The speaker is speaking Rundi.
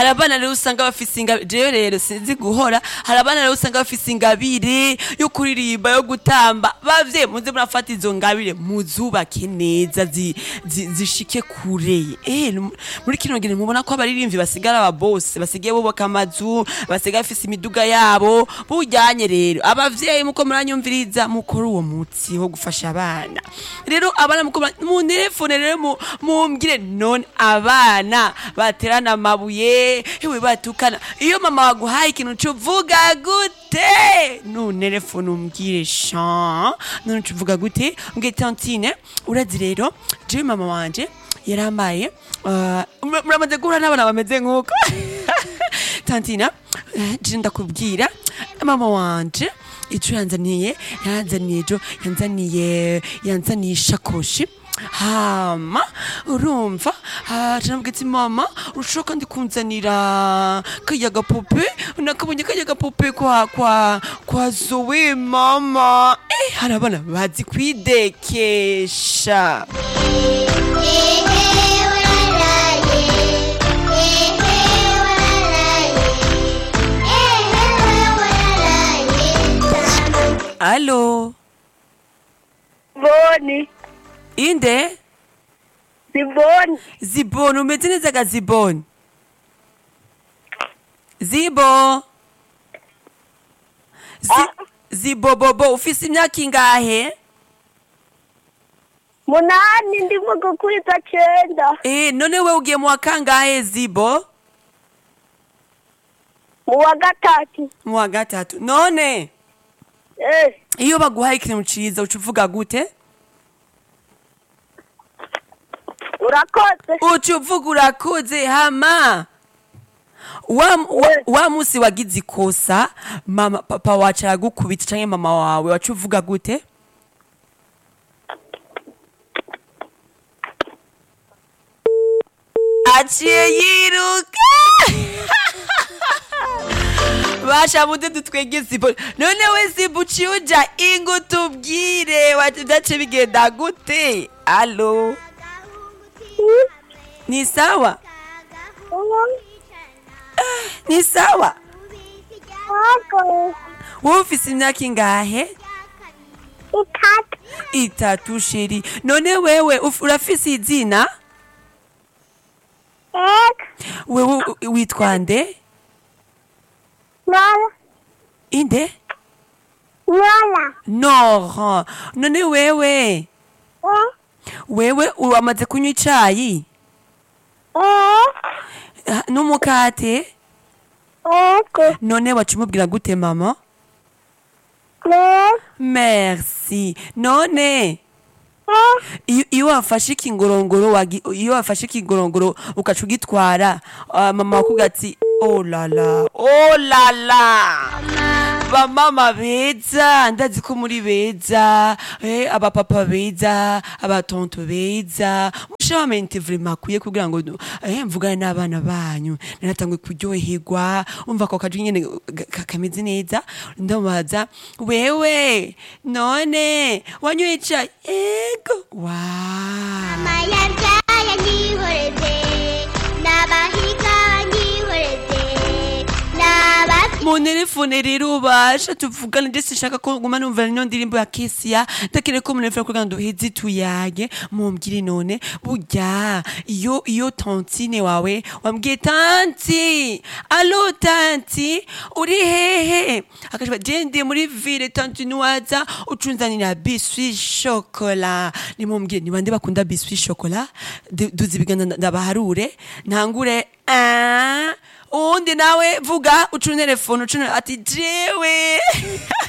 hari abana rero usanga bafise ingabire jewe rero sinzi guhora hari abana rero usanga bafise ingabire yo kuririmba yo gutamba bavye muze murafata izo ngabire muzubake neza zi- zi- zishike kure eh nu- muri kino gihe mubona ko abaririmbyi basigara aba bose basigaye bubaka amazu basigaye bafise imiduga yabo bujyanye rero abavyeyi muko muranyumviriza mukora uwo mutsi wo gufasha abana rero abana muko mura- mu telefone rero mu- mumbwire none abana baterana amabuye hewe batukana iyo mama waguhaye ikintu cuvuga gute nuntelefone umbwire sha none cuvuga gute mbwire tantine urazi rero jewe mama wanje yarambaye uh, mur- muramaze guhura n'abana bameze nk'uko tantina eh, je ndakubwira mama wanje ico yanzaniye yanzaniye ejo yanzaniye yanzaniye ishakoshi hama urumva aranambwira ati mama urushaho kandi kunzanira kaya gapupe nakabonye kaya gapupe kwa kwa kwa zoe mama eh, hari abana bazi kwidekesha alo Boni, inde Siboni, ziboni umeze neza ga ziboni zibo Zi, Ah. zibobobo ufise imyaka ingahe munani ndimo gukwiza cenda eh none we ugiye mu wa kangahe zibo mu wa gatatu mu wa gatatu none eh iyo baguhaye ikintu ciza uca uvuga gute urakoze uca uvuga urakuze hama wa, wa, Eh. wa musi wagize ikosa mama papa wacu aragukubita canke mama wawe waca uvuga gute aciye yiruka basha mude dutwege zibo none we zibo uciye uja ingo tubwire wacu vyace bigenda gute alo ni sawa ni sawa wowe ufise imyaka ingahe itatu itatu sheri none wewe uf- urafise izina eka wewe u- witwa nde nola inde nola nora none wewe eh wewe wamaze kunywa icayi eh Ah, n'umukate eko none waca umubwira gute mama ne merci none eh iyo iyo wafashe ikingorongoro wagi- iyo wafashe ikingorongoro ugaca ugitwara ah, mama wakuga ati oh lala oh lala bamama beza ndazi ko muri beza eh, abapapa beza abatonto beza mushabamente vrema akwiye kugira ngo eh, mvugane n'abana banyu naratangwe kuryoherwa umva ako kajwi nyene ga- ka- kameze neza ndamubaza wewe none wanyoye icayi ego wa amayarya yanyihoreze n'abahiga banyihoreze n'abafite mu telefone rero ubasha tuvugane ndetse nshaka ko nguma numva ino ndirimbo ya kesiya ndakeneye ko munefera kugira ngo duheze tuyage mumbwire none burya iyo iyo tantine wawe wambwiye tanti alo tanti uri hehe akashba je ndi muri ville tanti niwaza ucunzanira biswi shokola nimumbwire ni bande bakunda biswi shokola Du- duzi ibiganza nda- ndabaharure ntangure ah uwundi nawe vuga ucune telefone ucune ati jewe